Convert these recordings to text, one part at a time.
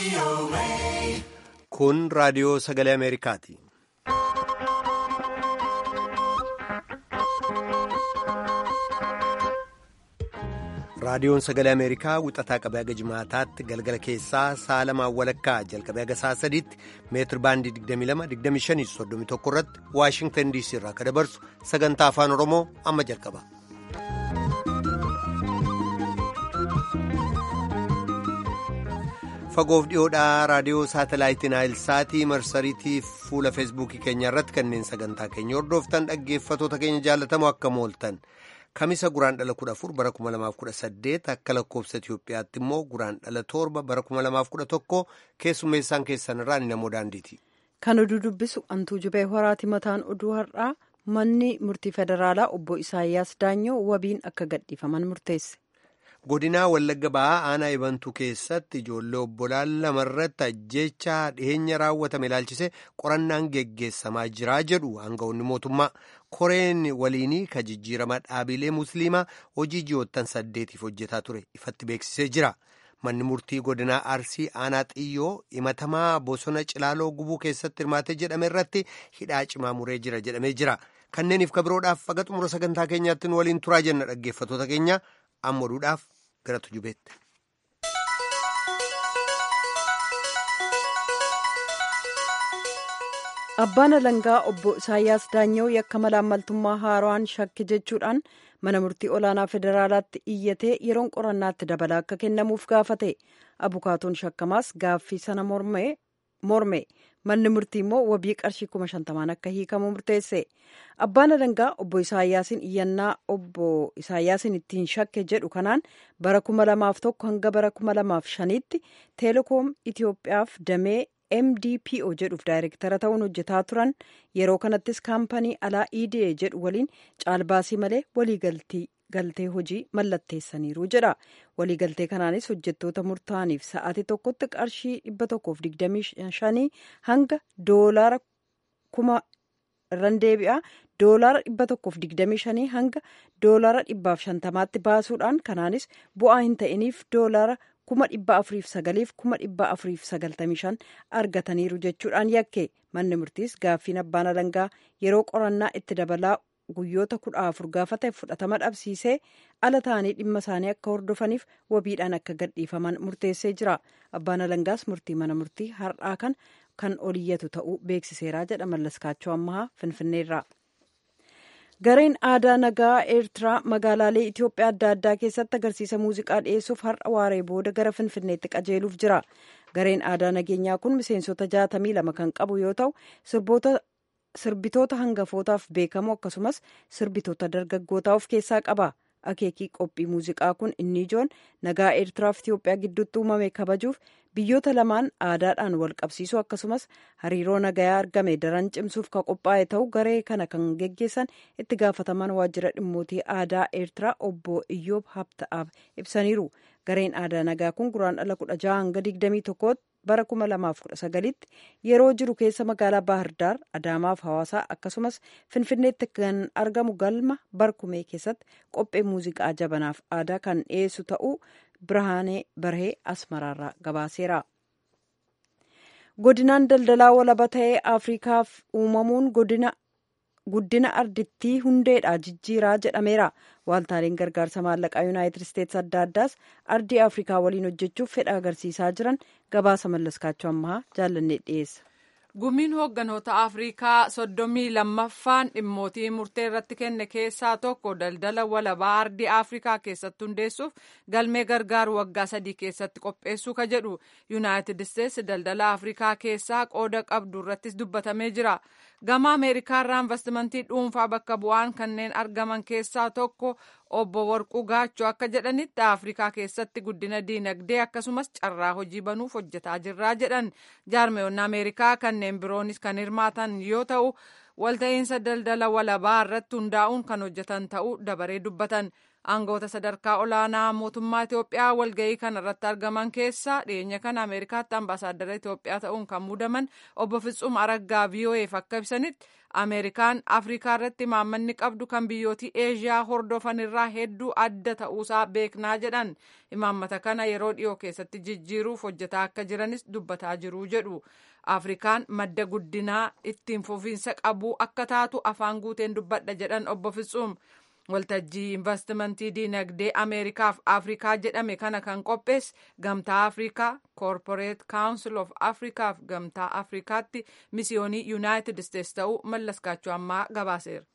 Kun raadiyoo sagalee Ameerikaati. Raadiyoon sagalee Ameerikaa wixataa qabee haga jimaataatti galgala keessaa sa'a lamaan walakkaa jalqabee haga sa'a sadiitti meetir baandii 22-25-31 irratti Waashingtan DC irraa akka dabarsu sagantaa afaan Oromoo amma jalqaba. Fagoof dhiyoodhaa raadiyoo saatalaayitii Naayilsaatii marsariitii fuula feesbuukii keenya irratti kanneen sagantaa keenya hordoftan dhaggeeffatoota keenya jaalatamoo akka mooltan. Kamisa guraan dhala kudha afur bara kuma lamaaf kudha saddeet akka lakkoofsa Itoophiyaatti immoo guraan dhala torba bara kuma lamaaf kudha tokko keessummeessaan keessan irraa ni namoo daandiiti. Kan oduu dubbisu antuu jubee horaati mataan oduu har'aa manni murtii federaalaa obbo Isaayyaas Daanyoo wabiin akka gadhiifaman murteesse. Godinaa Wallagga Ba'aa aanaa Ibantuu keessatti ijoollee obbolaan lamarratti ajjeechaa dhiheenya raawwatame ilaalchise qorannaan geggeessamaa jira jedhu aangawoonni mootummaa. Koreen waliinii ka jijjiirama dhaabilee musliimaa hojii ji'oottan saddeetiif hojjetaa ture ifatti beeksisee jira. Manni murtii godinaa Arsii aanaa xiyyoo himatamaa bosona Cilaaloo gubuu keessatti hirmaate jedhame irratti hidhaa cimaa muree jira jedhamee jira. Kanneeniif kabiroodhaaf haga xumura sagantaa keenyaatti nu waliin turaa jenna dhaggeeffatoota keenya amma oduudhaaf gara tujubeetti. Abbaan alangaa obbo Isaayyaas Daanyoo yakka malaammaltummaa haaraan shakke jechuudhaan mana murtii olaanaa federaalaatti iyyatee yeroon qorannaatti dabalaa akka kennamuuf gaafate abukaatoon shakkamaas gaaffii sana morme manni murtii immoo wabii qarshii kuma shantamaan akka hiikamu murteesse abbaan alangaa obbo Isaayyaasiin iyyannaa obbo Isaayyaasiin ittiin shakke jedhu kanaan bara kuma lamaaf tokko hanga bara kuma lamaaf shaniitti teelekoom Itoophiyaaf damee MDPO jedhuuf daayirektara ta'uun hojjetaa turan yeroo kanattis kaampanii alaa EDA jedhu waliin caalbaasii malee waliigaltii galtee hojii mallatteessaniiru jedha waliigaltee kanaanis hojjettoota murtaa'aniif sa'aatii tokkotti qarshii dhibba tokkoof digdamii shanii hanga doolaara kuma irran deebi'a doolaara dhibba tokkoof digdamii shanii hanga doolaara dhibbaaf shantamaatti baasuudhaan kanaanis bu'aa hin ta'iniif doolaara kuma dhibba afuriif sagaliif kuma dhibba afuriif sagaltamii shan argataniiru jechuudhaan yakke manni murtiis gaaffiin abbaan alangaa yeroo qorannaa itti dabalaa guyyoota kudha afur gaafate fudhatama dhabsiisee ala ta'anii dhimma isaanii akka hordofaniif wabiidhaan akka gadhiifaman murteessee jira abbaan alangaas murtii mana murtii har'aa kan kan oliyyatu ta'uu beeksiseera jedha mallaskaachoo ammaa finfinneerra. gareen aadaa nagaa eertiraa magaalaalee itiyoophiyaa adda addaa keessatti agarsiisa muuziqaa dhiyeessuuf har'a waaree booda gara finfinneetti qajeeluuf jira gareen aadaa nageenyaa kun miseensota jaatamii lama kan qabu yoo ta'u sirbitoota hangafootaaf beekamoo akkasumas sirbitoota dargaggootaa of keessaa qaba akeekii qophii muuziqaa kun inni ijoon nagaa eertiraaf itiyoophiyaa gidduutti uumame kabajuuf biyyoota lamaan aadaadhaan wal qabsiisuu akkasumas hariiroo nagayaa argame daran cimsuuf ka qophaa'e ta'uu garee kana kan geggeessan itti gaafataman waajjira dhimmootii aadaa eertiraa obbo iyyoob habta'aaf ibsaniiru gareen aadaa nagaa kun guraan dhala kudha jaha hanga digdamii tokkootti bara kuma lamaaf kudha sagalitti yeroo jiru keessa magaalaa baahirdaar adaamaaf hawaasaa akkasumas finfinneetti kan argamu galma barkumee keessatti qophee muuziqaa jabanaaf aadaa kan dhiyeessu ta'uu birhaanee barhee asmaraarraa gabaaseera. godinaan daldalaa walaba ta'ee afriikaaf uumamuun godina guddina ardittii hundeedha jijjiiraa jedhameera waaltaaleen gargaarsa maallaqaa yuunaayitid isteetsi adda addaas ardii afrikaa waliin hojjechuuf fedha agarsiisaa jiran gabaasa mallaskaachoo ammaa jaallannee dhiyeessa. gumiin hoogganoota afrikaa soddomii lammaffaan dhimmootii murtee irratti kenne keessaa tokko daldala walabaa ardii afrikaa keessatti hundeessuuf galmee gargaaru waggaa sadii keessatti qopheessuu ka jedhu yuunaayitid isteetsi daldala afrikaa keessaa qooda qabdu irrattis dubbatamee jira gama ameerikaarraa investimentii dhuunfaa bakka bu'aan kanneen argaman keessaa tokko obbo warquu gaachoo akka jedhanitti afrikaa keessatti guddina diinagdee akkasumas carraa hojii banuuf hojjetaa jirraa jedhan jaarmeewwan ameerikaa kanneen biroonis kan hirmaatan yoo ta'u walta'iinsa daldala walabaa irratti hundaa'uun kan hojjetan ta'uu dabaree dubbatan aangawoota sadarkaa olaanaa mootummaa Itoophiyaa walga'ii kana irratti argaman keessa dhiyeenya kana Ameerikaatti ambaasaaddara Itoophiyaa ta'uun kan muudaman obbo Fitsum Araggaa VOA'f akka ibsanitti Ameerikaan Afrikaa irratti imaammanni qabdu kan biyyooti Eeshiyaa hordofan irraa hedduu adda ta'uusaa beeknaa jedhan imaammata kana yeroo dhiyoo keessatti jijjiiruuf hojjetaa akka jiranis dubbataa jiru jedhu. Afrikaan madda guddinaa ittiin fufiinsa qabu akka taatu afaan guuteen dubbadha jedhan obbo Fitsum. waltajjii investimentii diinagdee ameerikaaf afrikaa jedhame kana kan qopheesse gamtaa afrikaa corporate council of afrikaaf gamtaa afrikaatti misiyoonii yuunaayitid isteetsi ta'uu mallaskaachuu ammaa gabaaseera.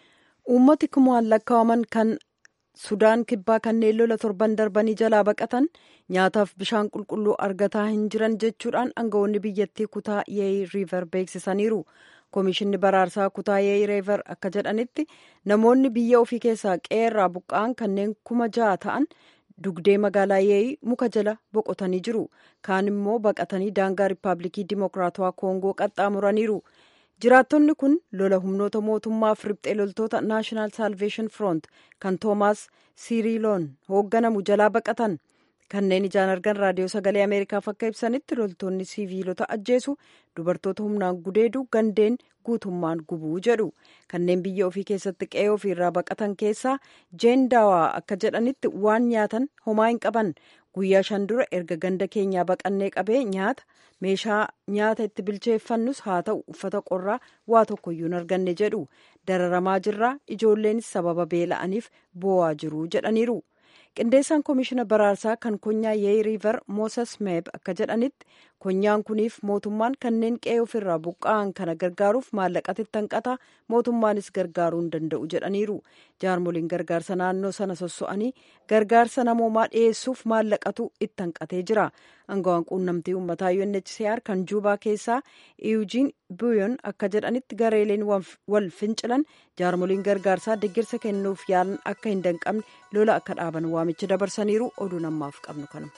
uummati kumaan lakkaa'aman kan sudaan kibbaa kanneen lola torban darbanii jalaa baqatan nyaataaf bishaan qulqulluu argataa hin jiran jechuudhaan aangawoonni biyyattii kutaa yeey riiver beeksisaniiru. Koomishinni baraarsaa kutaa yeey riiver akka jedhanitti namoonni biyya ofii keessaa qeerraa buqqa'an kanneen kuma ja'a ta'an dugdee magaalaa yeey muka jala boqotanii jiru. Kaan immoo baqatanii daangaa riippaabilikii dimokiraatawaa koongoo qaxxaamuraniiru. Jiraattonni kun lola humnoota mootummaaf riphxee loltoota naashinaal saalveeshin firoont kan toomaas siiriiloon hoogganamu jalaa baqatan. kanneen ijaan argan raadiyoo sagalee ameerikaaf akka ibsanitti loltoonni siiviilota ajjeesu dubartoota humnaan gudeedu gandeen guutummaan gubuu jedhu kanneen biyya ofii keessatti qe'ee ofiirraa baqatan keessaa jeen daawaa akka jedhanitti waan nyaatan homaa hin qaban guyyaa shan dura erga ganda keenyaa baqannee qabee nyaata meeshaa nyaata itti bilcheeffannus haa ta'u uffata qorraa waa tokkoyyuu hin arganne jedhu dararamaa jirraa ijoolleenis sababa beela'aniif boo'aa jiru jedhaniiru. qindeessaan koomishina baraarsaa kan konyaa yeey riiver mooses meeb akka jedhanitti konyaan kuniif mootummaan kanneen qe'ee ofirraa buqqa'an kana gargaaruuf maallaqatti hanqata mootummaanis gargaaruu hin danda'u jedhaniiru jaarmoliin gargaarsa naannoo sana sosso'anii gargaarsa namoomaa dhiyeessuuf maallaqatu itti hanqatee jira angawaan quunnamtii uummataa UNHCR kan juubaa keessaa iyujiin buyon akka jedhanitti gareeleen wal fincilan jaarmoliin gargaarsaa deggirsa kennuuf yaalan akka hin danqabne lola akka dhaaban waamicha dabarsaniiru oduu namaaf qabnu kanuma.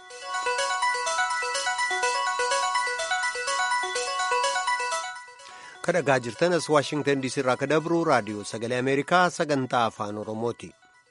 kadhagaa jirtan as waashingtan diisii irraa ka dabru raadiyoo sagalee ameerikaa sagantaa afaan oromooti.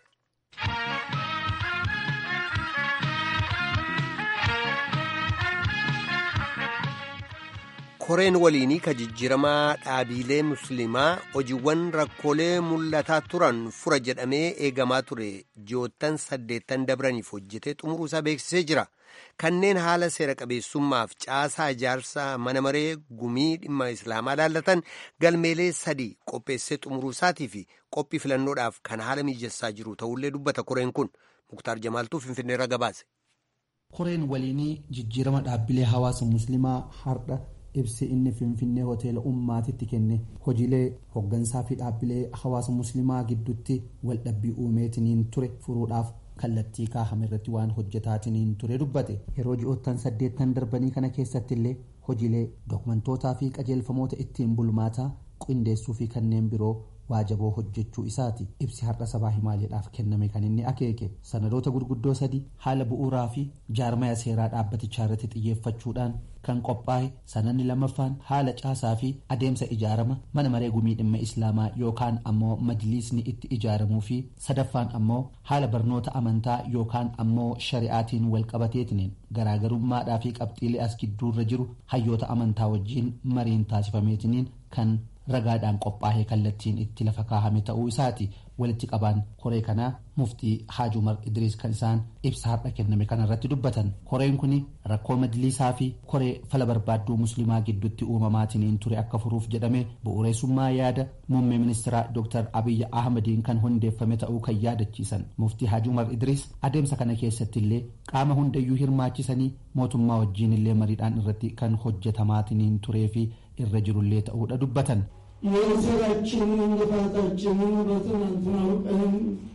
koreen waliinii ka jijjiramaa dhaabiilee musliimaa hojiiwwan rakkoolee mul'ataa turan fura jedhamee eegamaa ture ji'oottan saddeettan dabraniif hojjetee xumuruusaa beeksisee jira. kanneen haala seera qabeessummaaf caasaa ijaarsa mana maree gumii dhimma islaamaa laallatan galmeelee sadii qopheessee xumuruusaatii fi qophii filannoodhaaf kan haala mijessaa jiru ta'ullee dubbata koreen kun muktaar jamaaltuu finfinneerra gabaase. koreen waliinii jijjiirama dhaabbilee hawaasa musliimaa har'a ibsi inni finfinnee hoteela ummaatitti kenne hojiilee hoggansaa fi dhaabbilee hawaasa musliimaa gidduutti waldhabbii uumeetiniin ture furuudhaaf. kallattii kaahame irratti waan hojjetaatiin ture dubbate yeroo ji'oottan saddeettan darbanii kana keessatti illee hojiilee dookumantootaa fi qajeelfamoota ittiin bulmaataa qindeessuu fi kanneen biroo waajaboo hojjechuu isaati ibsi har'a sabaa himaaleedhaaf kenname kan inni akeeke sanadoota gurguddoo sadii haala bu'uuraa fi jaarmaya seeraa dhaabbatichaa irratti xiyyeeffachuudhaan kan qophaa'e sanadni lammaffaan haala caasaa fi adeemsa ijaarama mana maree gumii dhimma islaamaa yookaan ammoo majliisni itti ijaaramuu fi sadaffaan ammoo haala barnoota amantaa yookaan ammoo shari'aatiin walqabateetiniin garaagarummaadhaa fi qabxiilee as gidduurra jiru hayyoota amantaa wajjiin mariin taasifameetiniin kan ragaadhaan qophaa'ee kallattiin itti lafa kaahame ta'uu isaati walitti qabaan koree kanaa muftii haaj umar idriis kan isaan ibsa har'a kenname kanarratti dubbatan koreen kun rakkoo majliisaa fi koree fala barbaadduu musliimaa gidduutti uumamaatiin ture akka furuuf jedhame bu'uureessummaa yaada muummee ministeeraa dr abiyyi ahmadiin kan hundeeffame ta'uu kan yaadachiisan muftii haaj umar idriis adeemsa kana keessatti illee qaama hundayyuu hirmaachisanii mootummaa wajjiin illee mariidhaan irratti kan hojjetamaatiin turee fi irra jirullee ta'uudha dubbatan. የስራችንን ልፋታችንን በትናንትናው ቀን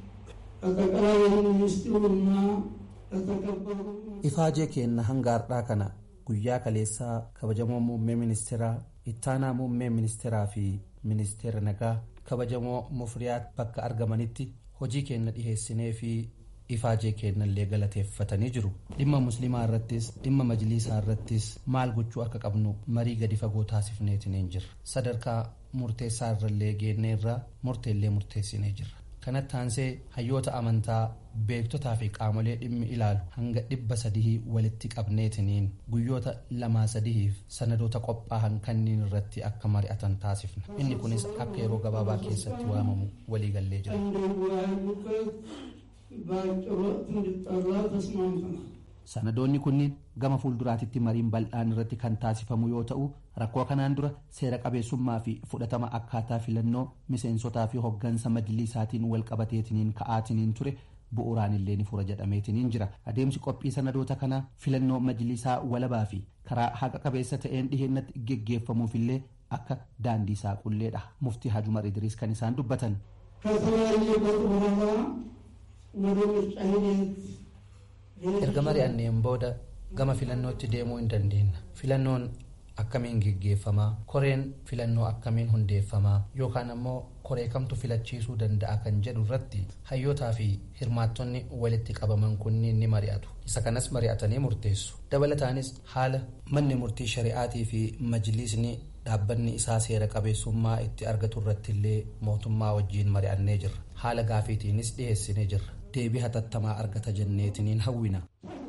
ጠቅላይ ሚኒስትሩና ለተከበሩ ifaajee keenna hanga har'aa kana guyyaa kaleessaa kabajamoo muummee ministeeraa ittaanaa muummee ministeeraa fi ministeera nagaa kabajamoo mufriyaat bakka argamanitti hojii keenna dhiheessinee fi ifaajee kennallee galateeffatanii jiru dhimma musliimaa irrattis dhimma majliisaa irrattis maal gochuu akka qabnu marii gadi fagoo taasifneetiniin jirra sadarkaa murteessaa irrallee geennee irraa murteellee murteessinee jirra kanatti aansee hayyoota amantaa beektotaa fi qaamolee dhimmi ilaalu hanga dhibba sadii walitti qabneetiniin guyyoota lamaa sadiif sanadoota qophaa'an kanneen irratti akka mari'atan taasifna inni kunis akka yeroo gabaabaa keessatti waamamu waliigallee jira. sanadoonni kunniin gama fuulduraatitti mariin bal'aan irratti kan taasifamu yoo ta'u rakkoo kanaan dura seera qabeessummaa fi fudhatama akkaataa filannoo miseensotaa fi hoggansa majlisaatiin wal qabateetiniin ka'aatiniin ture bu'uuraan illee ni fura jedhameetiniin jira adeemsi qophii sanadoota kanaa filannoo majlisaa walabaa fi karaa haqa qabeessa ta'een dhiheenatti geggeeffamuufillee akka daandii saaqulleedha muftii hajumar idriis kan isaan dubbatan. erga mari'anneen booda gama filannootti deemuu hin dandeenya filannoon akkamiin geggeeffamaa koreen filannoo akkamiin hundeeffamaa yookaan ammoo koree kamtu filachiisuu danda'a kan jedhu irratti hayyootaa fi hirmaattonni walitti qabaman kunniin ni mari'atu isa kanas mari'atanii murteessu dabalataanis haala manni murtii shari'aatii fi majliisni dhaabbanni isaa seera qabeessummaa itti argatu irratti illee mootummaa wajjiin mari'annee jirra haala gaafiitiinis dhiheessinee jirra deebii hatattamaa argata jenneetiniin hawwina.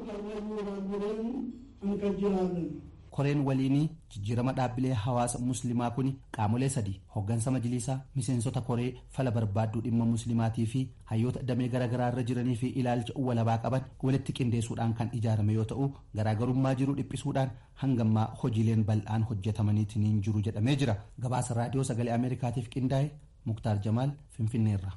koreen waliinii jijjiirama dhaabbilee hawaasa muslimaa kun qaamolee sadii hoggansa majliisaa miseensota koree fala barbaadduu dhimma muslimaatii fi hayyoota damee garaagaraa irra jiranii fi ilaalcha walabaa qaban walitti qindeessuudhaan kan ijaarame yoo ta'u garaagarummaa jiru dhiphisuudhaan hangammaa hojiileen bal'aan hojjetamaniitiin jiru jedhamee jira gabaasa raadiyoo sagalee ameerikaatiif qindaa'e muktaar jamaal finfinneerra.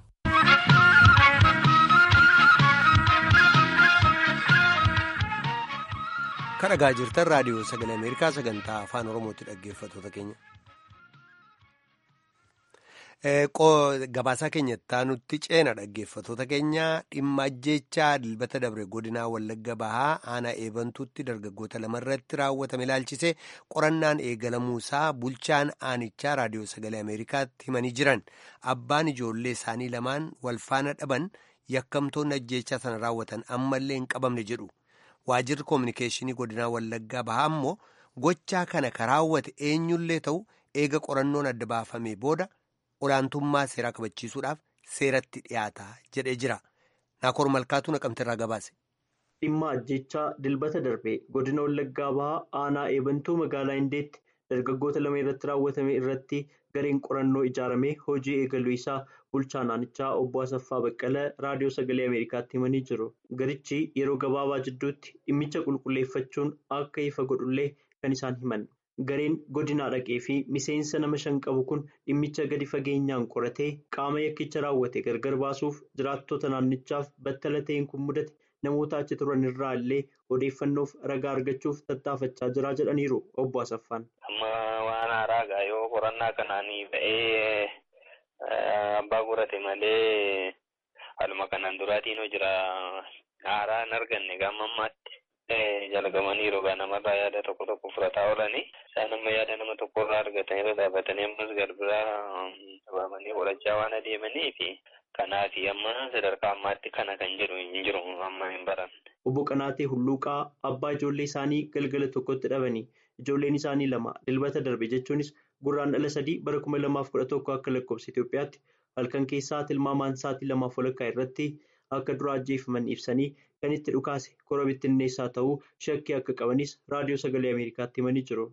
kan dhagaa jirtan raadiyoo sagalee ameerikaa sagantaa afaan oromootti dhaggeeffattoota keenya. gabaasaa keenyatti nutti ceena dhaggeeffattoota keenya dhimma ajjechaa dilbata dabre godinaa wallagga bahaa aanaa eebantuutti dargaggoota lamarratti raawwatame ilaalchise qorannaan eegalamuusaa bulchaan aanichaa raadiyoo sagalee ameerikaatti himanii jiran abbaan ijoollee isaanii lamaan walfaana dhaban yakkamtoonni ajjechaa sana raawwatan ammallee hin qabamne jedhu. waajirri koominikeeshinii godinaa wallaggaa bahaa immoo gochaa kana ka raawwate eenyullee ta'u eega qorannoon adda baafamee booda olaantummaa seeraa kabachiisuudhaaf seeratti dhiyaata jedhee jira naakoor malkaatu naqamteerraa gabaase. dhimma ajjechaa dilbata darbe godina wallaggaa bahaa aanaa eebantuu magaalaa hindeetti dargaggoota lama irratti raawwatame irratti gareen qorannoo ijaaramee hojii eegaluu isaa bulchaan aanichaa obbo Asaffaa Baqqala raadiyoo sagalee Ameerikaatti himanii jiru. Garichi yeroo gabaabaa jidduutti dhimmicha qulqulleeffachuun akka ifa godhullee kan isaan himan. Gareen godinaa dhaqee fi miseensa nama shan qabu kun dhimmicha gadi fageenyaan qoratee qaama yakkicha raawwate gargar baasuuf jiraattota naannichaaf battala ta'een kun mudate namoota achi turan irraa illee odeeffannoof ragaa argachuuf tattaafachaa jira jedhaniiru obbo Asaffaan. Amma waan haaraa yoo qorannaa kanaanii ba'ee abbaa qorate malee haaluma kanaan duraatiin jira haaraa hin arganne gama ammaatti. jalqabaniiru egaa namarraa yaada tokko tokko fudhataa oolanii isaan amma yaada nama tokko irraa argatanii irra dhaabatanii ammas garbiraa qabamanii qorachaa waan adeemanii fi kanaaf amma sadarkaa ammaatti kana kan jedhu hin jiru amma hin baranne. Obbo Qanaatee Hulluuqaa abbaa ijoollee isaanii galgala tokkotti dhabanii ijoolleen isaanii lama dilbata darbe jechuunis gurraandhala sadii bara kuma lamaaf kudha tokko akka lakkoofsa Itoophiyaatti halkan keessaa tilmaamaan sa'aatii lamaaf walakkaa irratti akka dura ajjeefaman ibsanii kan itti dhukaase kora bittinneessaa ta'uu shakkii akka qabanis raadiyoo sagalee ameerikaatti himanii jiru.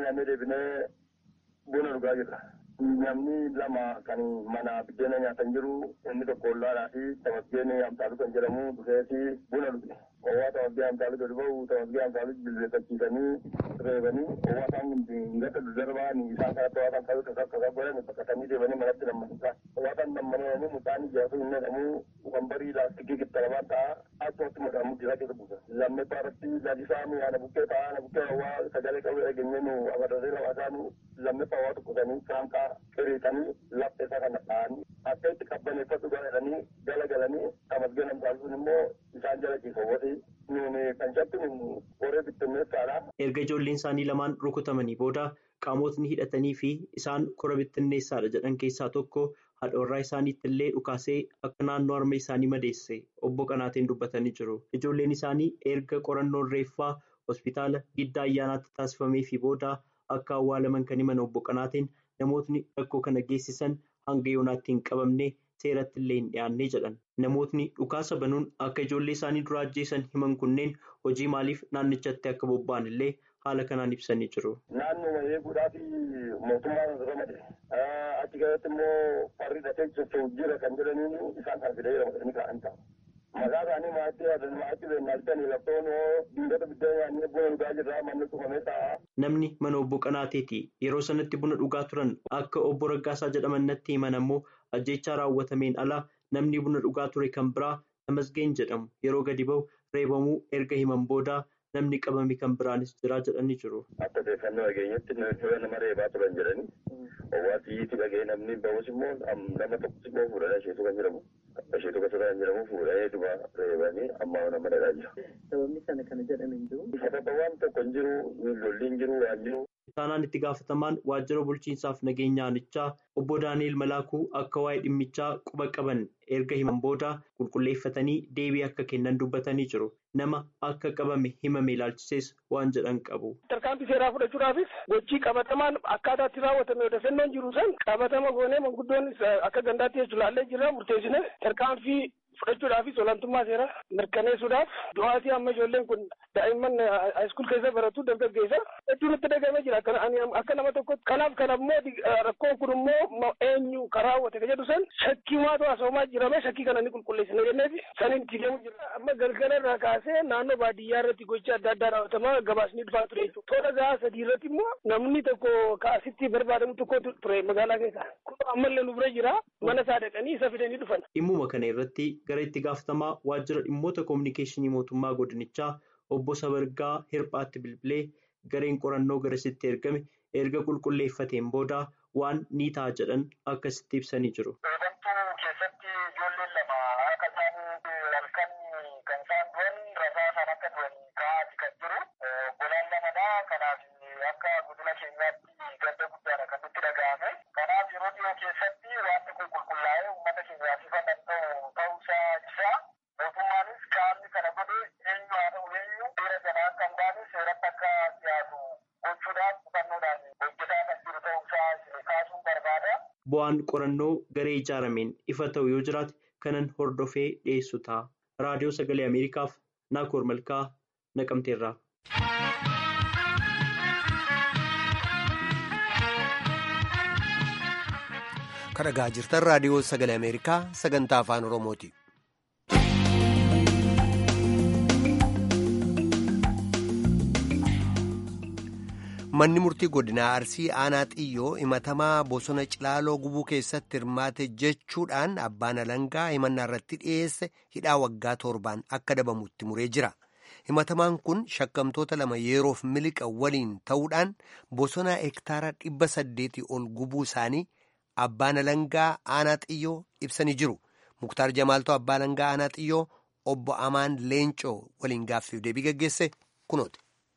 Buna dhugaa jirra. Namni lama kan mana biddeena nyaatan jiru inni tokko ollaadhaa fi tamasgeen amtaaluu kan jedhamu dhufeeti buna dhuge. Owwaa tamasgee amtaaluu gadi ba'u tamasgee amtaaluu jilbeeffachiisanii reebanii owwaa isaan gata dudarbaa isaan kanatti owwaa isaan kaluu tasaa tasaa godhan bakkatanii deemanii manatti nammanisaa. Owwaa isaan nammananii mucaan ijaasuu hin jedhamu wambarii laastikii gittaramaa ta'a achumatti maqaan mudhiisaa keessa buusa. Lammaffaa irratti lalisaa nu ana bukkee ta'a ana bukkee owwaa sagalee qabu dhageenyee nu agarree lama isaanii lammaffaa waa tokkosanii saanqaa qiriixanii lafa isaa kana dha'anii akka itti qabbaneeffatu godhatanii jala galanii tamasgeen amtaalisuun immoo isaan jala ciisawwati nuuni kan shattu warree bittinneessaadha. Erga ijoolleen isaanii lamaan rukutamanii booda qaamotni hidhatanii fi isaan kora bittinneessaadha jedhan keessaa tokko haadha warraa isaaniitti illee dhukaasee akka naannoo harma isaanii madeesse obbo Qanaateen dubbatanii jiru. Ijoolleen isaanii erga qorannoon reeffaa hospitaala giddaa ayyaanaatti taasifamee fi booda akka awwaalaman kan himan obbo Qanaateen namootni rakkoo kana geessisan hanga yoonaatti hin qabamne seeratti illee hin dhiyaannee jedhan namootni dhukaasa banuun akka ijoollee isaanii dura ajjeesan himan kunneen hojii maaliif naannichatti akka bobba'an illee haala kanaan ibsanii jiru. Naannoo eeguudhaaf mootummaan ramade achi keessatti immoo warri dhatee socho'u jira kan jedhaniin isaan kan fidee ramadanii ka'an ta'a. Maqaa isaanii maatii yaadan maatii beeknaa bitanii laftoon dingata biddeen nyaannee buna dhugaa jirraa manni cufamee ta'a. Namni mana obbo Qanaateeti yeroo sanatti buna dhugaa turan akka obbo Raggaasaa jedhaman natti himan ammoo ajjechaa raawwatameen ala namni buna dhugaa ture kan biraa Tamasgeen jedhamu yeroo gadi bahu reebamuu erga himan booda namni qabame kan biraanis jira jedhanii jiru. Akka odeeffannoo dhageenyatti nama reebaa turan jedhanii hawaasiyyiitti dhagee namni bahus immoo nama tokkos immoo fuudhanii asheetu kan jedhamu asheetu kan jedhamu fuudhanii duba reebanii amma nama dhagaa jira. Sababni sana kana jedhame hin jiru. Sababa waan tokko hin jiru lolli hin jiru waan jiru. Taanaan itti gaafatamaan waajjira bulchiinsaaf nageenya aanichaa obbo Daani'el Malaakuu akka waa'ee dhimmichaa quba qaban erga himan booda qulqulleeffatanii deebii akka kennan dubbatanii jiru. Nama akka qabame himame ilaalchisees waan jedhan qabu. Tarkaanfii seeraa fudhachuudhaafis hojii qabatamaan akkaataa itti raawwatame odeeffannoon jiru san qabatama goonee manguddoon akka gandaatti jechuun laallee jira murteessine tarkaanfii fudhachuudhaafis olaantummaa seeraa mirkaneessuudhaaf du'aatii amma ijoolleen kun daa'imman haayiskuul keessa baratu dargaggeessa hedduun itti dhagamee jira akka nama tokkotti kanaaf kan ammoo rakkoon kun immoo eenyu karaa hawwate ka jedhu san shakkii maatu asoomaa jirame shakkii kana ni qulqulleessina jenneefi saniin itti deemu jira amma galgala irraa kaasee naannoo baadiyyaa irratti gocha adda addaa raawwatamaa gabaasni dhufaa ture jechuudha toora gahaa sadii irratti immoo namni tokko kaasitti barbaadamu tokko ture magaalaa keessa kun ammallee nu bira jira mana isaa dhaqanii isa fidanii dhufan. Dhimmuma kana irratti gara itti gaafatamaa waajjira dhimmoota koominikeeshinii mootummaa godinichaa obbo Sabargaa Hirphaatti bilbilee gareen qorannoo garasitti ergame erga qulqulleeffateen booda waan ni ta'a jedhan akkasitti ibsanii jiru. Eebantuu keessatti ijoolleen lama akka isaan halkan kan isaan du'an rasaa isaan akka du'an ka'aati kan jiru. Obbolaan lamadha. Kanaaf akka godina keenyaatti gadda guddaadha kan nutti dhaga'ame. Kanaaf yeroo dhiyoo keessatti wanti kun qulqullaa'ee uummata keenyaaf ifa kan ta'u ta'uusaa ibsa. Mootummaanis qaamni kana godhe eenyu haa ta'u eenyu seera jalaa akka hin baane seeratti akka dhiyaatu gochuudhaaf hubannoodhaan hojjetaa kan jiru ta'uusaa kaasuun barbaada. Bu'aan qorannoo garee ijaarameen ifa ta'u yoo jiraate kanan hordofee dhiyeessu ta'a. Raadiyoo Sagalee Ameerikaaf Naakoor Malkaa Naqamteerraa. Kan dhagaa jirtan raadiyoo Sagalee Ameerikaa sagantaa afaan Oromooti. Manni murtii godinaa Arsii aanaa xiyyoo himatamaa bosona Cilaaloo gubuu keessatti hirmaate jechuudhaan abbaan alangaa himannaa irratti dhiyeesse hidhaa waggaa torbaan akka adabamutti muree jira. Himatamaan kun shakkamtoota lama yeroof miliqa waliin ta'uudhaan bosona hektaara dhibba saddeetii ol gubuu isaanii abbaan alangaa aanaa xiyyoo ibsanii jiru. Muktaar Jamaaltoo abbaa alangaa aanaa xiyyoo obbo Amaan Leencoo waliin gaaffiif deebii gaggeesse kunooti.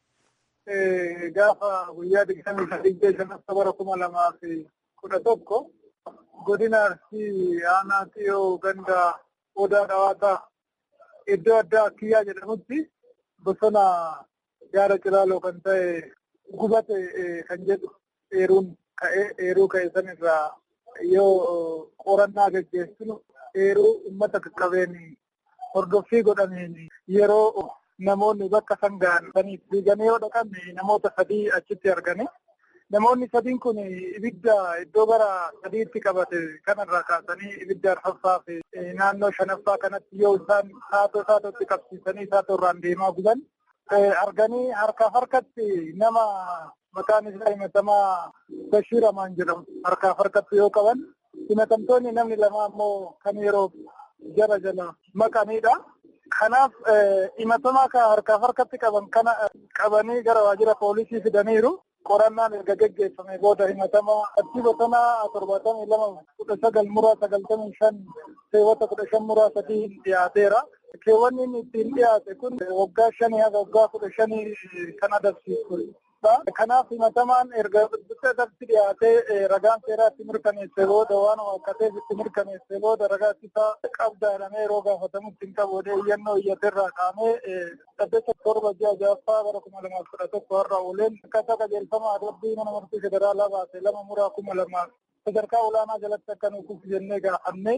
Gaafa guyyaa digdamii sadii shanaffaa bara kuma lamaa fi kudha tokko godina Arsii aanaa xiyyoo ganda odaa dhawaataa iddoo addaa kiyyaa jedhamutti bosona gaara cilaaloo kan ta'e gubate kan jedhu eeruun ka'ee eeruu ka'e sanirraa yoo qorannaa gaggeessinu eeruu uummata qaqqabeen hordoffii godhameen yeroo namoonni bakka san ga'an saniif fiiganii yoo dhaqan namoota sadii achitti argame. Namoonni sadiin kun ibidda iddoo gara sadiitti qabate kanarraa kaasanii ibidda arfaffaa fi naannoo shanaffaa kanatti yoo isaan saatoo saatootti qabsiisanii saatoo irraan deemaa guban arganii harkaaf harkatti nama maqaan isaa himatamaa Bashir Amaan jedhamu harkaaf harkatti yoo qaban himatamtoonni namni lama ammoo kan yeroo jara jala maqanidha. Kanaaf himatamaa kan harkaaf harkatti qaban kana qabanii gara waajjira poolisii fidaniiru. qorannaan erga geggeeffame booda himatamaa achi bosonaa torbaatamii lama kudha sagal muraa sagaltamii shan keewwata kudha shan muraa sadii dhiyaateera. Keewwanni inni ittiin dhiyaate kun waggaa shanii haga waggaa kudha shanii kan adabsiisu. Kanaaf himatamaan erga adabsi dhiyaatee ragaan seeraa itti mirkaneesse booda waan waaqateef itti mirkaneesse booda ragaa isaa qabda jedhamee yeroo gaafatamutti hin qabu iyyannoo iyyaterraa qaamee saddeet torba ji'a ja'affaa bara kuma lamaaf kudha tokko har'a ooleen akkaataa qajeelfama adabbii mana murtii federaalaa baase lama muraa kuma lamaaf sadarkaa olaanaa jalatti akka nuuf jennee gaafannee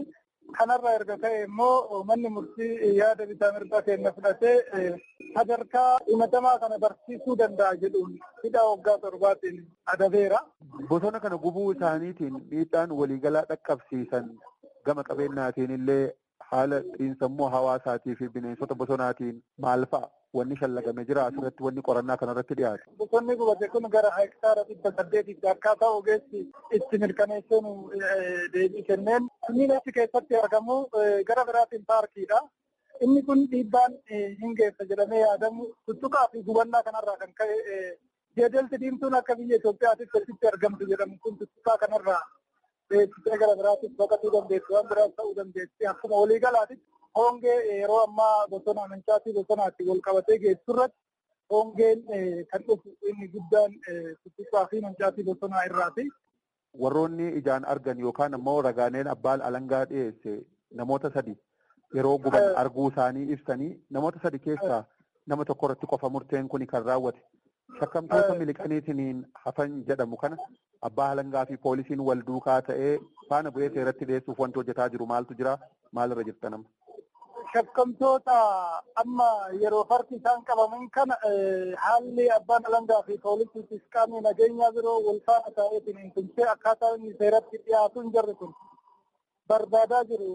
Kanarra erga ta'e immoo manni murtii yaada bitaa mirgaa keenya fudhatee sadarkaa himatamaa kana barsiisuu danda'a jedhuun hidha waggaa torbaatiin adabeera. Bosona kana gubuu isaaniitiin miidhaan waliigalaa dhaqqabsiisan gama qabeenyaatiin illee haala xiinsammuu hawaasaatii fi bineensota bosonaatiin maal fa'a wanni shallagame jira asirratti wanni qorannaa kanarratti dhiyaate. Bosonni gubate kun gara hektaara dhibba saddeetitti akkaataa ogeessi itti mirkaneessuun deebii kenneen kunniin achi keessatti argamu gara biraatiin paarkiidha. Inni kun dhiibbaan hin geessa jedhamee yaadamu tuttuqaa fi gubannaa kanarraa kan ka'e jeedalti diimtuun akka biyya Itoophiyaatti asitti argamtu jedhamu kun tuttuqaa kanarraa beeksisee gara biraatiif baqatuu dandeessu waan biraas ta'uu dandeessi akkuma waliigalaatitti hongee yeroo ammaa bosona amancaatii bosonaatti wal qabatee geessu irratti hongeen kan dhufu inni guddaan tuttuqaa fi mancaatii bosonaa irraati. Warroonni ijaan argan yookaan ammoo ragaaneen abbaan alangaa dhiyeesse namoota sadi yeroo guban arguu isaanii ibsanii namoota sadi keessaa nama tokko irratti qofa murteen kun kan raawwate. Shakkamtoota miliqaniitiin hafan jedhamu kana abbaa alangaa fi poolisiin wal duukaa ta'ee faana bu'ee seeratti dhiyeessuuf wanti hojjetaa jiru maaltu jira maalirra jirta nama. Shakkamtoota amma yeroo farki isaan qabaman kana haalli abbaan alangaa fi poolisiitis qaamni nageenyaa biroo wal faana ta'eetiin hin tumsee akkaataa inni seeratti dhiyaatu hin jirre kun barbaadaa jiru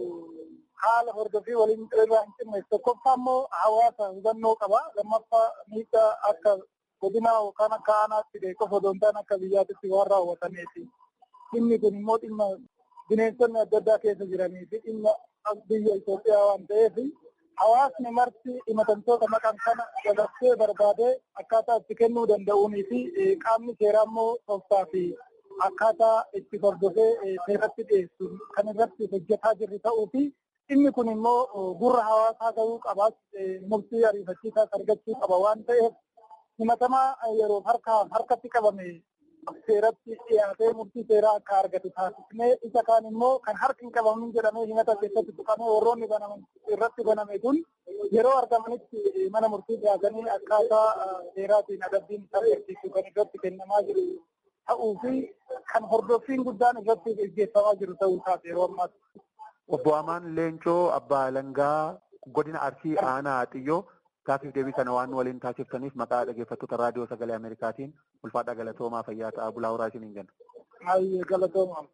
haala hordofii waliin irraa hin cinne tokkoffaa immoo hawaasa hubannoo qaba lammaffaa miidhaa akka godina yookaan akka aanaatti beekuuf odoo hin taane akka biyyaatitti waan raawwatameeti. Dhimmi kun immoo dhimma bineensonni adda addaa keessa jiranii fi dhimma biyya Itoophiyaa waan ta'eef hawaasni marti himatamtoota maqan kana dabarsee barbaadee akkaataa itti kennuu danda'uunii fi qaamni seeraa immoo tooftaa fi akkaataa itti hordofee seeratti dhiyeessu kan irratti hojjetaa jirru ta'uu fi dhimmi kun immoo gurra hawaasaa gahuu qabaas murtii ariifachiisaas argachuu qaba waan ta'eef himatamaa yeroo harka harkatti qabame seeratti dhiyaatee murtii seeraa akka argatu taasisnee isa kaan immoo kan harki hin qabamin jedhamee himata keessatti tuqamee warroonni banaman irratti baname kun yeroo argamanitti mana murtii dhiyaatanii akkaataa seeraatiin adabbiin isaan agarsiisu kan irratti kennamaa jiru ta'uu fi kan hordoffiin guddaan irratti gaggeeffamaa jiru ta'uu isaati yeroo ammaatti. Obbo Amaan Leencoo Abbaa Alangaa godina Arsii Aanaa Xiyyoo Gaafiif deebii kana waan waliin taasiftaniif maqaa dhaggeeffattoota raadiyoo sagalee Ameerikaatiin ulfaadhaa galatoomaa fayyaa ta'aa bulaa horaa isiniin jenna. Hayyee galatoomaa.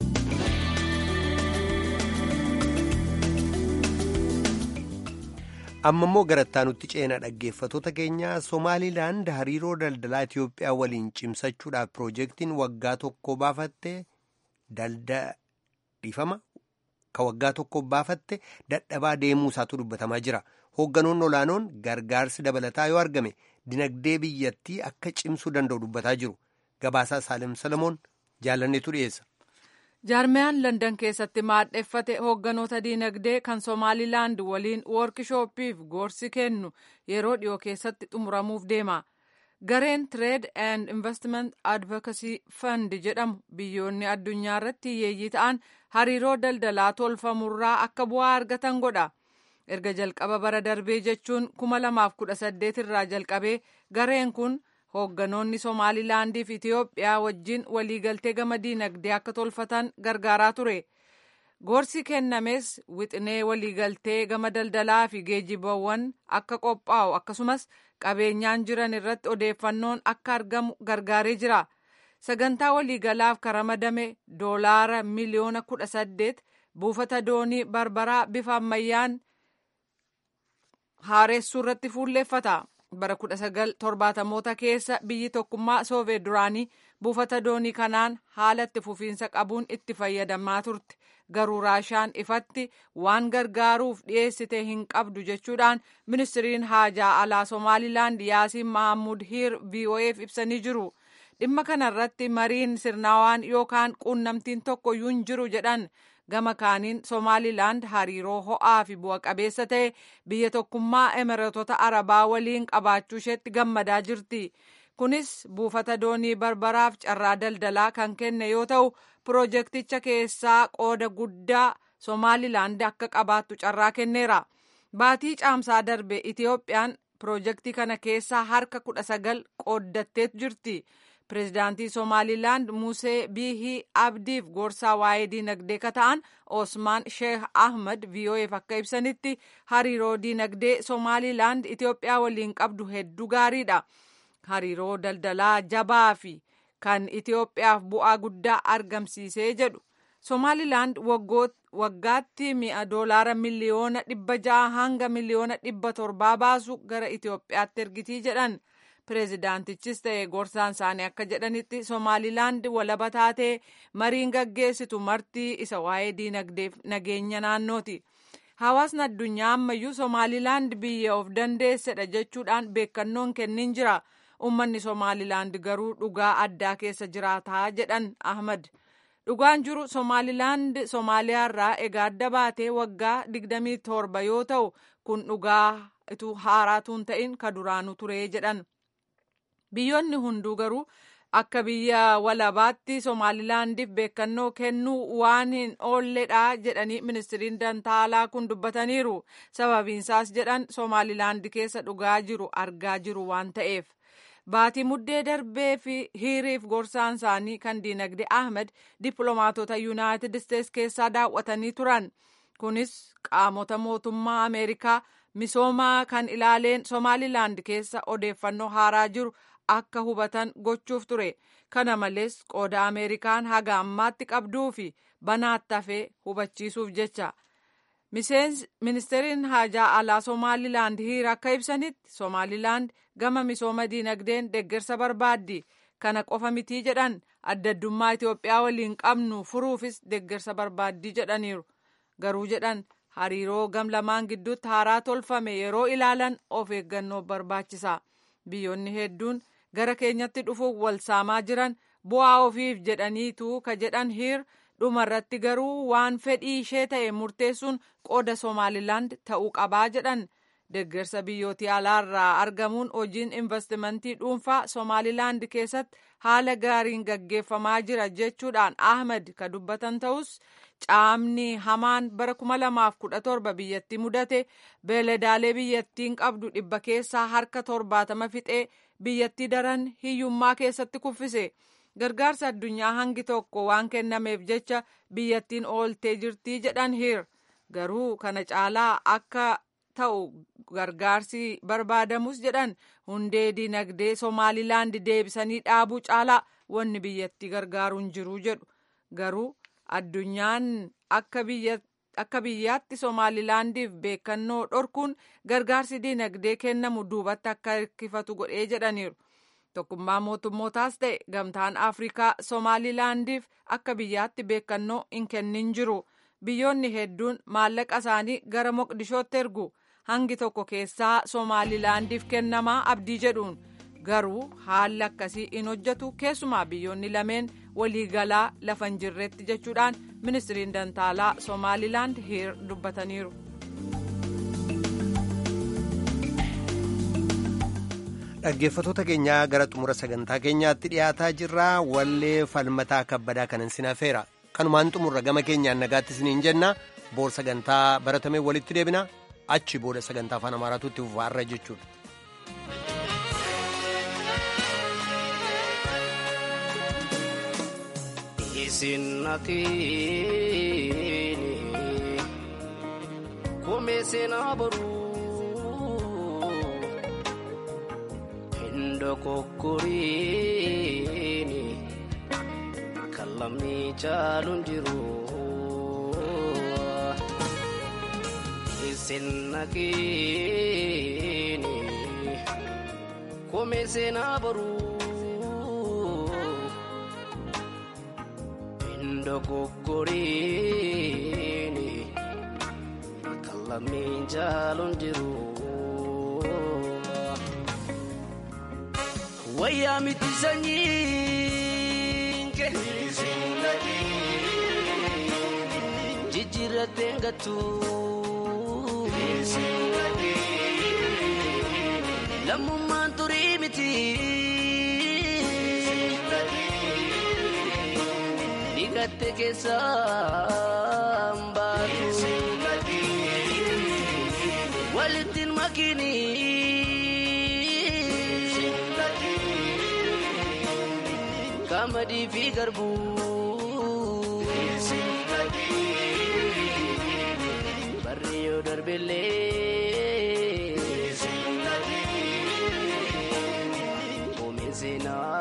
amma immoo garattaanutti ceena dhaggeeffatoota keenya somaalilaand hariiroo daldalaa Itoophiyaa waliin cimsachuudhaaf piroojeektiin waggaa tokko baafatte dhiifama ka waggaa tokko baafatte dadhabaa deemuu isaatu dubbatamaa jira. Hoogganoonni olaanoon gargaarsi dabalataa yoo argame dinagdee biyyattii akka cimsuu danda'u dubbataa jiru. Gabaasaa Saalem Salamoon jaalanneetu dhiyeessa. jaarmiyaan landan keessatti maadheffate hoogganoota diinagdee kan somaalilaand waliin woorkishooppiif gorsi kennu yeroo dhiyoo keessatti xumuramuuf deema gareen trade and investment advocacy fund jedhamu biyyoonni addunyaa irratti hiyyeeyyii ta'an hariiroo daldalaa tolfamurraa akka bu'aa argatan godha erga jalqaba bara darbee jechuun 2018 irraa jalqabee gareen kun hoogganoonni somaalilaandii fi itiyoophiyaa wajjin waliigaltee gama diinagdee akka tolfatan gargaaraa ture gorsi kennames wixinee waliigaltee gama daldalaa fi geejjibawwan akka qophaa'u akkasumas qabeenyaan jiran irratti odeeffannoon akka argamu gargaaree jira sagantaa waliigalaaf karamadame doolaara miliyoona kudha saddeet buufata doonii barbaraa bifa ammayyaan haareessuu irratti fuulleeffata. bara 1970moota keessa biyyi tokkummaa sooveet duraanii buufata doonii kanaan haala itti fufiinsa qabuun itti fayyadamaa turte garuu raashaan ifatti waan gargaaruuf dhiyeessite hin qabdu jechuudhaan ministiriin haajaa alaa somaalilaand yaasiin mahammud hiir vo'eef ibsanii jiru dhimma kanarratti mariin sirnaawaan yookaan quunnamtiin tokkoyyuu hin jiru jedhan gama kaaniin somaalilaand hariiroo ho'aa fi bu'a qabeessa ta'e biyya tokkummaa emireetota arabaa waliin qabaachuu isheetti gammadaa jirti kunis buufata doonii barbaraaf carraa daldalaa kan kenne yoo ta'u piroojeekticha keessaa qooda guddaa somaalilaand akka qabaattu carraa kenneera baatii caamsaa darbe itiyoophiyaan piroojeektii kana keessaa harka kudha sagal qooddattee jirti pireezidaantii somaalilaand musee biihii abdiif gorsaa waa'ee diinagdee ka ta'an osmaan sheekh ahmad vo'eef akka ibsanitti hariiroo diinagdee somaalilaand itiyoophiyaa waliin qabdu hedduu gaariidha hariiroo daldalaa jabaa fi kan itiyoophiyaaf bu'aa guddaa argamsiisee jedhu somaalilaand waggaatti mi'a doolaara miliyoona dhibba ja'a hanga miliyoona dhibba torbaa baasu gara itiyoophiyaatti ergitii jedhan pireezidaantichis ta'e gorsaan isaanii akka jedhanitti somaalilaand walaba taatee mariin gaggeessitu martii isa waa'ee diinagdeef nageenya naannooti hawaasni addunyaa ammayyuu somaalilaand biyya of dandeessedha jechuudhaan beekannoon kennin jira ummanni somaalilaand garuu dhugaa addaa keessa jiraataa jedhan ahmad dhugaan jiru somaalilaand somaaliyaarraa egaa adda baatee waggaa 27 yoo ta'u kun dhugaa haaraatuun ta'in ka duraanu ture jedhan biyyoonni hunduu garuu akka biyya walabaatti somaalilaandiif beekannoo kennuu waan hin oolledha jedhanii ministiriin dantaalaa kun dubbataniiru sababiinsaas jedhan somaalilaandi keessa dhugaa jiru argaa jiru waan ta'eef baatii muddee darbee fi hiriif gorsaan isaanii kan diinagdee ahmed dippiloomaatota yuunaayitid isteets keessaa daawwatanii turan kunis qaamota mootummaa ameerikaa misoomaa kan ilaaleen somaalilaand keessa odeeffannoo haaraa jiru akka hubatan gochuuf ture kana malees qooda ameerikaan haga ammaatti qabduu fi banaatti hafee hubachiisuuf jecha ministeeriin haajaa alaa somaalilaand hiir akka ibsanitti somaalilaand gama misooma diinagdeen deeggarsa barbaaddi kana qofa mitii jedhan addaddummaa itiyoophiyaa waliin qabnu furuufis deeggarsa barbaaddii jedhaniiru garuu jedhan hariiroo gam lamaan gidduutti haaraa tolfame yeroo ilaalan of eeggannoo barbaachisa biyyoonni hedduun gara keenyatti dhufuuf wal saamaa jiran bu'aa ofiif jedhaniitu ka jedhan hiir dhumarratti garuu waan fedhii ishee ta'e murteessuun qooda somaalilaand ta'uu qabaa jedhan deeggarsa biyyootii alaarraa argamuun hojiin investimentii dhuunfaa somaalilaand keessatti haala gaariin gaggeeffamaa jira jechuudhaan ahmed ka dubbatan ta'us caamni hamaan bara 2017 biyyattii mudate beeladaalee biyyattiin qabdu dhibba keessaa harka torbaatama fixee biyyattii daran hiyyummaa keessatti kuffise gargaarsa addunyaa hangi tokko waan kennameef jecha biyyattiin ooltee jirtii jedhan hiir garuu kana caalaa akka ta'u gargaarsi barbaadamus jedhan hundee dinagdee somaalilaand deebisanii dhaabuu caalaa wanni biyyattii gargaaruun jiru jedhu garuu addunyaan akka biyyaatti somaalilaandiif beekannoo dhorkuun gargaarsi dinagdee kennamu duubatti akka hirkifatu godhee jedhaniiru tokkummaa mootummootaas ta'e gamtaan afrikaa somaalilaandiif akka biyyaatti beekannoo hin kennin jiru biyyoonni hedduun maallaqa isaanii gara moqdishootti ergu hangi tokko keessaa somaalilaandiif kennamaa abdii jedhuun garuu haalli akkasii hin hojjetu keessumaa biyyoonni lameen waliigalaa lafa hin jirretti jechuudhaan ministiriin dantaalaa somaalilaand hiir dubbataniiru. dhaggeeffatoota keenyaa gara xumura sagantaa keenyaatti dhiyaataa jirra wallee falmataa kabbadaa kanan sinafeera kanumaan xumurra gama keenyaan nagaatti isiniin jenna boor sagantaa baratamee walitti deebina achi booda sagantaa afaan amaaraatu itti fufaarra jechuudha. Isinnatini kumeesina boruu hindo kokkoriini kallamni caaluun jiru isinnakini kumeesina boruu. dogoggoriini kallamni jaalon jiru wayyaa miti sanyiinke jijjiirratteen gattu lammummaan turii miti gatte keessaan baatu walittiin makini qamadii fi garbuu. Barri yoo darbillee. Oomishee naa